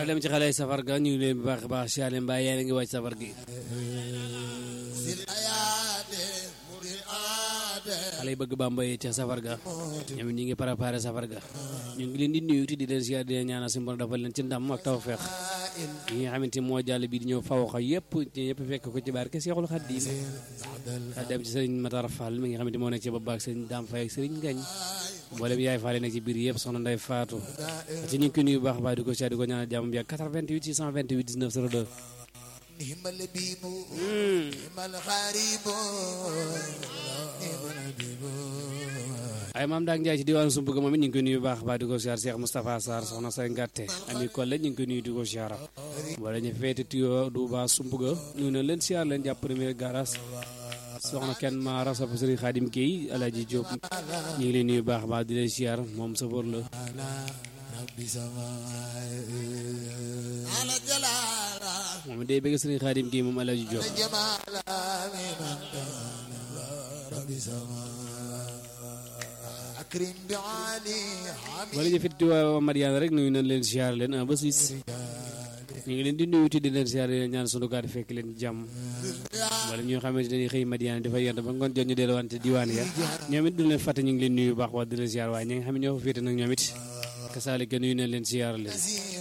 daal dem ci xale safar ga ñu ngi leen bu baax a baax siyaare mbaa yéen a ngi wàcc safar gi xale yi bëgg Bamba yi ca safar ga ñoom ñi ngi préparé safar ga ñu ngi leen di nuyu di leen siyaare di leen ñaanal si mbon dafa leen ci ndam ak tawfeex yi nga xamante moo jàll bi di ñëw fawxa yëpp yëpp fekk ko ci barke Seexul Xadiim daa dem ci sëriñ Matar Fall mi nga xamante moo nekk ci bopp ak sëriñ Dame Faye ak sëriñ Ngañ mboolem yaay Fall nekk ci biir yëpp soxna Ndey Faatu ci ñu ngi ko nuyu bu baax baax di ko siyaare di ko ñaanal jàmm bi ak 88 628 19 02 نعم اللبيب نعم الغريب نعم اللبيب ay maam daak Njaay ci diwaanu Sumbuga moom it ñu ngi koy nuyu bu baax baax di ko siyaar Cheikh Moustapha Sarr soxna say ngàtte ami Kolle ñu ngi koy nuyu di ko siyaara wala ñu feete tuyoo Duuba Sumbuga ñu ne leen siyaar leen jàpp premier garage soxna kenn ma rasab Sëriñ Xaadim Guèye Alaaji Diop ñu ngi leen nuyu bu baax baax di leen siyaar moom safoor la على رب سماء على جلال moom day bëgg Sëriñ Xaadim Guèye moom Alaaji Diop جمال من كان رب سماء أكرم بعلي حميد wala ñu feete tuyoo Mariana rek nuyu nañ leen siyaar leen un ba six ñu ngi leen di nuyu ti di leen siyaar di leen ñaan sunu gaar fekk leen jàmm wala ñoo xamante dañuy xëy Madiana dafa yent ba ngoon jot ñu delluwaat ci diwaan ya ñoom it du leen fàtte ñu ngi leen nuyu bu baax wax di leen siyaar waaye ñi nga xam ne ñoo fa féete nag ñoom it kasaalika nuyu nañ leen siyaar leen